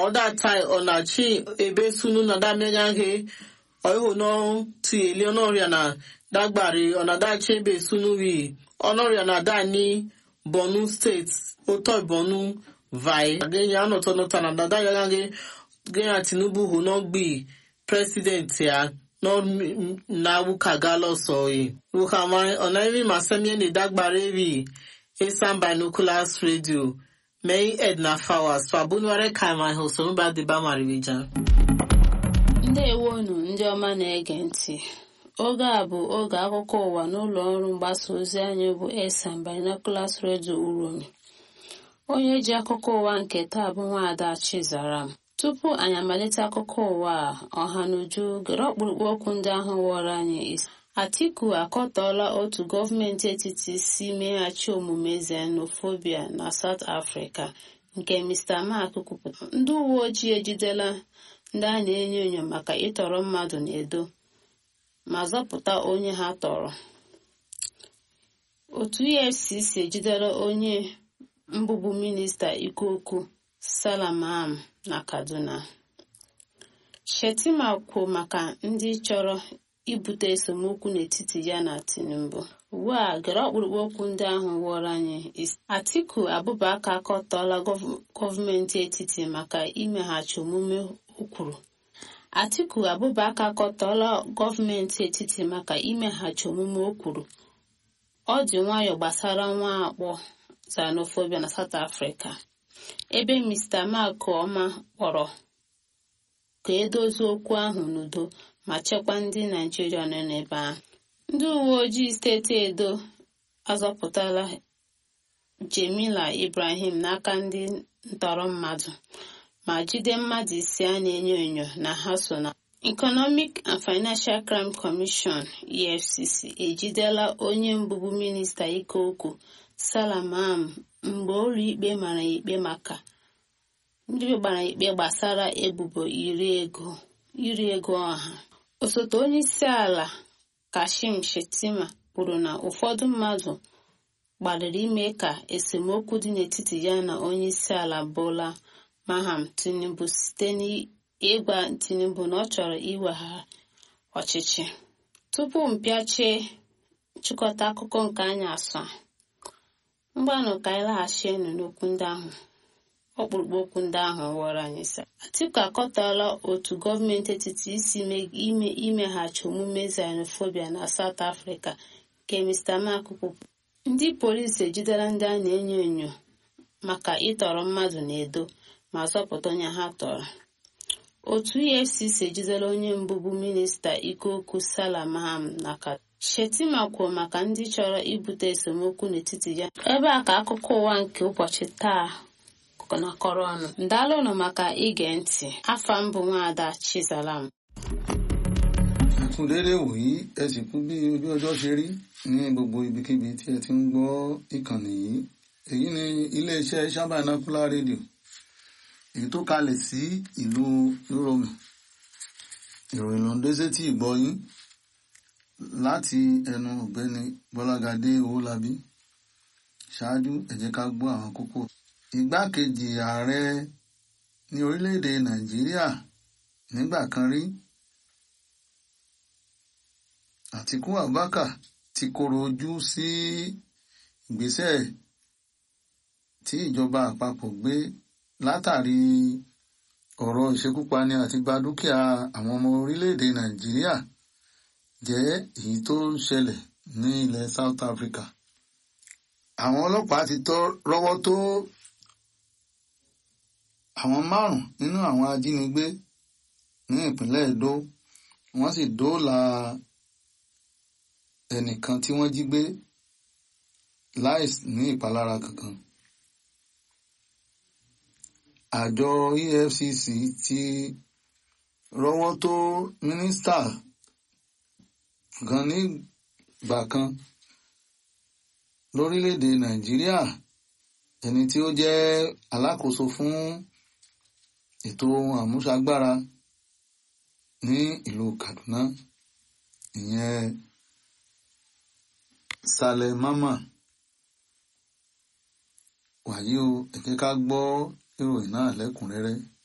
ọda tai ọnachi ebe sunu na damegaghe ọihu no ti eli ọnọrịa na dagbari ọnadachi ebe sunu wi ọnọrịa na dani bonu steeti ụtọ bonu vai agenya anọtọ nọta na dada ya gaghe genya tinubu hụ n'ọgbi president ya na wukaga lọsọyi wukamai ọnairi masemie na dagbari wi esan binoculars radio May Edna Fowers Fabunuare Kaima Hosomba Diba Mariwija. ndewonu ndị ọma na-ege ntị oge a bụ oge akụkọ ụwa n'ụlọ ọrụ mgbasa ozi anyị bụ esan binoculars radio uromi onye ji akụkọ ụwa nke taa bụ nwaada chizaram tupu anyị amalite akụkọ ụwa a ọha n'uju gere ọkpụrụkpụ okwu ndị ahụ wọrọ anyị isi atiku akọtọọla otu gọọmenti etiti si meghachi omume xenofobia na south africa nke mr mark kwupụtara ndị uwe ojii ejidela ndị a na-enyo enyo maka ịtọrọ mmadụ n'edo ma zọpụta onye ha tọrọ otu efcc ejidela onye mbụbụ minista ikuku salamam na kaduna shetima kwuo maka ndị chọrọ ibute esemokwu n'etiti ya na tinubu ugbu a gere ọkpụrụkpụ okwu ndị ahụ wụọrọ anyị isi atiku abụbaka akọtọọla gọọmenti etiti maka imeghachi omume ukwuru atiku abụbaka akọtọọla gọọmenti etiti maka imeghachi omume o kwuru ọ dị nwayọ gbasara nwa akpọ xenophobia na south africa ebe mr mark ọma kpọrọ ka edozie okwu ahụ n'udo ma chekwaa ndị naijiria nọ n'ebe ahụ ndị uwe ojii steeti edo azọpụtala jemila ibrahim n'aka ndị ntọrọ mmadụ ma jide mmadụ ise a na-enyo enyo na ha so na economic and financial crime commission efcc ejidela onye mbụbụ minista ike okwu salamam mgbe ụlọ ikpe mara ikpe maka ndị gbara ikpe gbasara ebubo iri ego iri ego ọha osote onye isi ala kashim shetima kwuru na ụfọdụ mmadụ gbalịrị ime ka esemokwu dị n'etiti ya na onye isi ala bola maham tinubu site n'ịgwa tinubu na ọ chọrọ iweghara ọchịchị tupu mpịachie nchịkọta akụkọ nke anyị asọ mgbanụ ka anyị laghachienu n'okwu ndị ahụ ọkpụrụkpụ okwu ndị ahụ wọrọ anyị sa atiku akọtala otu gọọmenti etiti isi ime imeghachi omume xenophobia na south africa nke mr mark kwupụ ndị polisi ejidela ndị a na-enyo enyo maka ịtọrọ mmadụ na-edo ma zọpụta onye ha tọrọ otu efcc ejidela onye mbụbụ minista ikeokwu salamam na ka shetima kwuo maka ndị chọrọ ibute esemokwu n'etiti ya ebe a ka akụkọ ụwa nke ụbọchị taa nakọrọ ọnụ ndalụnụ maka ige ntị afa mbụ nwaada chizalam ẹkún déédé wòyí ẹ sì kú bí ojú ọjọ́ ṣe rí ní gbogbo ibikíbi tí ẹ ti ń gbọ́ ìkànnì yìí èyí ni iléeṣẹ́ sábàánákúlá rédíò èyí tó kalẹ̀ sí ìlú yúròmù ìròyìn ló ń dé sétí ìgbọ́yín láti ẹnu ọ̀gbẹ́ni bọ́lágadé owólabí ṣáájú ẹ jẹ́ ká gbọ́ àwọn kókó igbákejì ààrẹ ní orílẹ̀-èdè nàìjíríà nígbà kan rí àtikú abubakar ti koro ojú sí ìgbésẹ̀ tí ìjọba àpapọ̀ gbé látàrí ọ̀rọ̀ ìṣekúpani àti gba dúkìá àwọn ọmọ orílẹ̀-èdè nàìjíríà jẹ́ èyí tó ń ṣẹlẹ̀ ní ilẹ̀ south africa àwọn ọlọ́pàá ti rọ́wọ́ tó àwọn márùn nínú àwọn ajínigbé ní ìpínlẹ̀ Edo wọ́n sì dóòlà ẹnìkan tí wọ́n jí gbé láì ní ìpalára kankan. àjọ EFCC ti rọ́wọ́ tó mínísítà kan nígbà kan lórílẹ̀‐èdè Nàìjíríà ẹni tí ó jẹ́ alákòóso fún ètò ohun àmúṣagbára ní ìlú Kaduna ìyẹn Saleh Mama wàyí o ẹ jẹ́ ká gbọ́ ìròyìn náà lẹ́kùnrẹ́rẹ́